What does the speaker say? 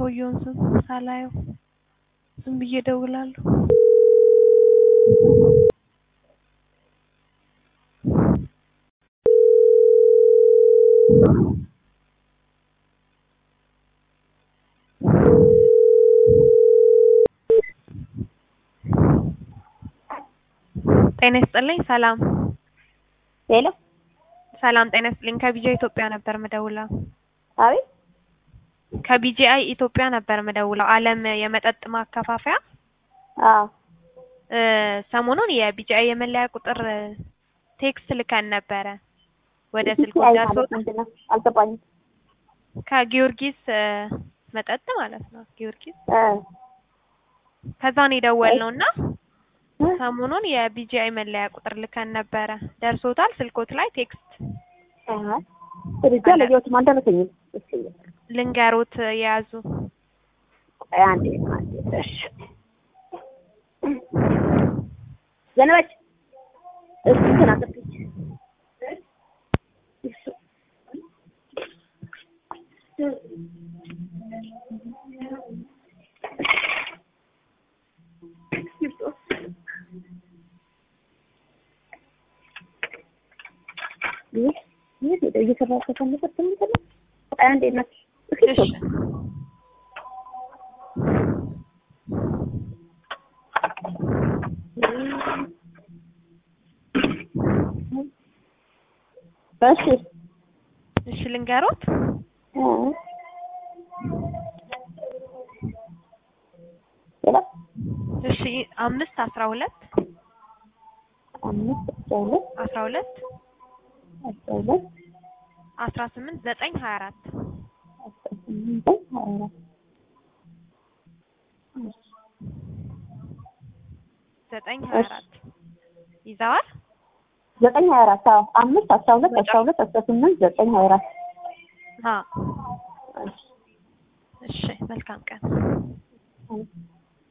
ሰውየውን ስም ሳላየው ዝም ብዬ እደውላለሁ። ጤና ይስጥልኝ። ሰላም ሄሎ ሰላም፣ ጤና ይስጥልኝ። ከቢጃ ኢትዮጵያ ነበር ምደውለው። አቤት ከቢጂአይ ኢትዮጵያ ነበር ምደውለው። አለም የመጠጥ ማከፋፈያ አዎ እ ሰሞኑን የቢጂአይ የመለያ ቁጥር ቴክስት ልከን ነበረ ወደ ስልክ አይ ማለት ደርሶት ምንድን ነው አልገባኝም ከጊዮርጊስ እ መጠጥ ማለት ነው ጊዮርጊስ እ ከዛን የደወልነው እና ሰሞኑን የቢጂአይ መለያ ቁጥር ልከን ነበረ። ደርሶታል? ስልኮት ላይ ቴክስት አይ ብቻ ለየሁትም አልደረሰኝም እስኪ ልንገሮት የያዙ ቆይ አንዴ አንዴ እሺ ዘነበች እስኪ እንትን አጥፍች ይህ ይህ ሄደ እየሰራ ከተነበት ምንድን ነው? ቆይ አንዴ እናት እስኪ እሺ እሺ እሺ ልንገሮት እ ሌላ እሺ አምስት አስራ ሁለት አምስት አስራ ሁለት አስራ ሁለት አስራ ሁለት አስራ ስምንት ዘጠኝ ሀያ አራት አስራ ስምንት ሀያ አራት ዘጠኝ ሀያ አራት ይዘዋል። ዘጠኝ ሀያ አራት አዎ አምስት አስራ ሁለት አስራ ሁለት አስራ ስምንት ዘጠኝ ሀያ አራት አዎ እሺ መልካም ቀን። እሺ